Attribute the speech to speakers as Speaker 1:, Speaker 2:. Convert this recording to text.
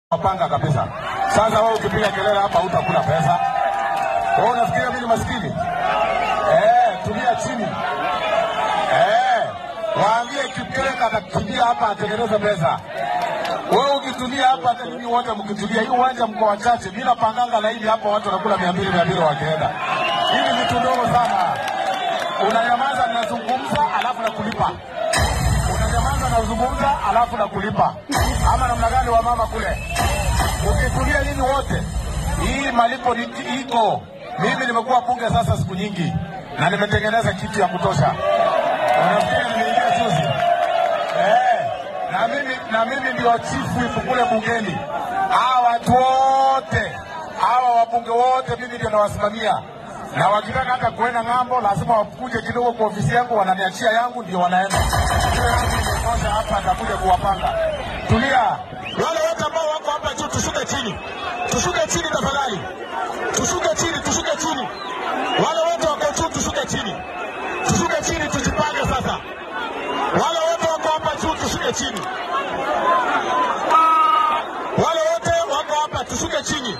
Speaker 1: Wapanga kabisa. Sasa wewe ukipiga kelele hapa hutakula pesa. Wewe unafikiria mimi ni maskini? Eh, tulia chini. Eh, waambie Kipeleka atakimbia hapa atengeneze pesa. Wewe ukitulia hapa hata mimi wote mkitulia, hii uwanja mko wachache. Mimi napanganga laini hapa watu wanakula 200 200 wakienda. Hii ni vitu ndogo sana. Unanyamaza ninazungumza alafu nakulipa. Unanyamaza nazungumza alafu nakulipa. Ama namna gani wa mama kule? Ukitulia nini wote, hii malipo ni iko. Mimi nimekuwa bunge sasa siku nyingi na nimetengeneza kitu ya kutosha. Unafikiri nimeingia juzi? Eh, na mimi na mimi ndio chief whip kule bungeni. Hawa watu wote hawa wabunge wote mimi ndio nawasimamia, na wakitaka hata kuenda ng'ambo lazima wakuje kidogo kwa ofisi yangu, wananiachia yangu, ndio wanaenda. Hiyo yangu imetosha hapa, atakuja kuwapanga. Tulia.
Speaker 2: Wale wote ambao wako hapa juu tushuke chini, tushuke chini tafadhali, tushuke chini, tushuke chini. Wale wote wako juu tushuke chini, tushuke chini, tujipange sasa. Wale wote wako hapa juu tushuke chini, wale wote wako hapa tushuke chini.